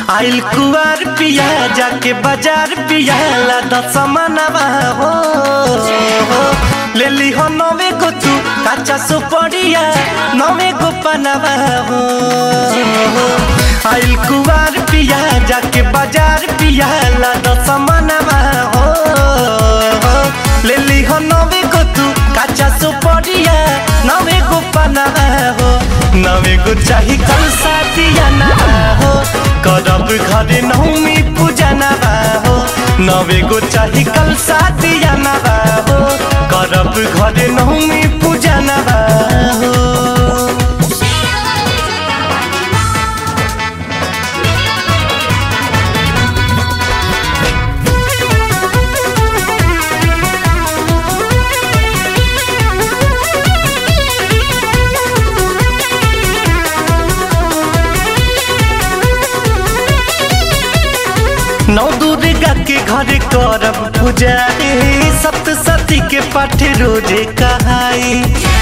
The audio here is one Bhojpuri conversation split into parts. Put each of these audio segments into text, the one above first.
आइल कुआर पिया जाके बाजार पिया ला दसमनवा हो ले ली हो नवे को तू काचा सुपड़िया नवे को पनवा हो आइल कुआर पिया जाके बाजार पिया ला दसमनवा हो ले ली हो नवे को तू काचा सुपड़िया नवे को पनवा हो नवे को चाही कल साथिया ना हो करब घरे नौमी पूजा ना हो नवे को चाही कल साथिया ना हो करब घरे नौमी पूजा ना हो नौ दुर्गा के घर करब पूजा रे सप्तशती के पाठ रोजे कहाई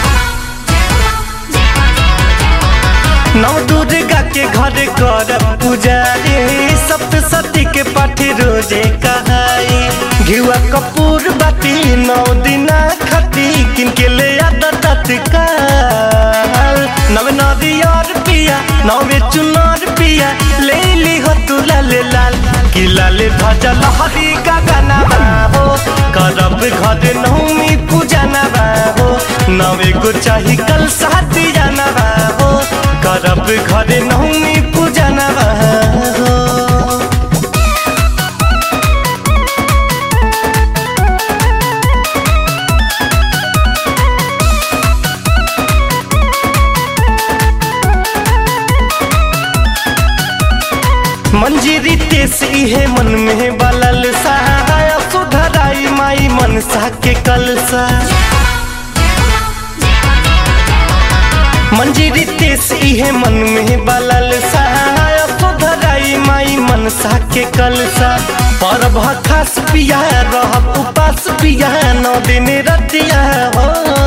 नौ दुर्गा के घर करब पूजा रे सप्तशती के पाठ रोजे कहाई घिवा कपूर बाटी नौ दिना खती किनके ले आदा तत्काल नव नदियार पिया नवे चुनार पिया ले ली हो तू लाल लाल कि लाल ध्वजा लहरी गगना हो करब घर नौमी पूजा नबा हो नवे को चाही कल साथी जाना हो करब घर नौमी पूजा नबा हो मंजीरी तेस इहे मन में बलल सहाय सुधराई माई मनसा के कलसा मंजीरी तेस इहे मन में बलल सहाय सुधराई माई मनसा के कलसा पर खास पिया रहब उपास पिया नौ दिन रतिया हो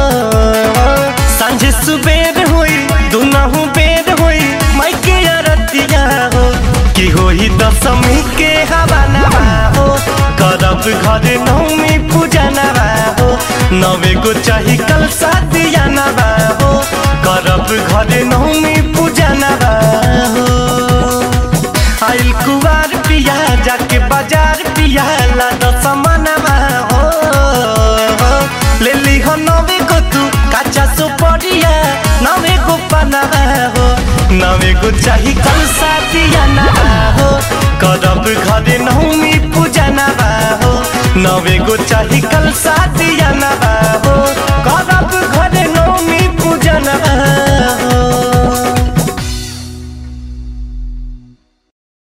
सांझ सुबेर होई दुनहु बेर होई माई के रतिया हो की होई दशमी के हवा नवा हो करब घर नौमी पूजा नवा हो नवे को चाही कल सादिया नवा हो करब घर नौमी पूजा नवा हो आइल कुवार पिया जाके बाजार पिया ला दसमनवा हो ले ली हो नवे को तू काचा सुपड़िया नवे को पनवा हो नवे को चाही कल साथिया ना हो करब घरे नौमी पूजा ना हो नवे को चाही कल साथिया ना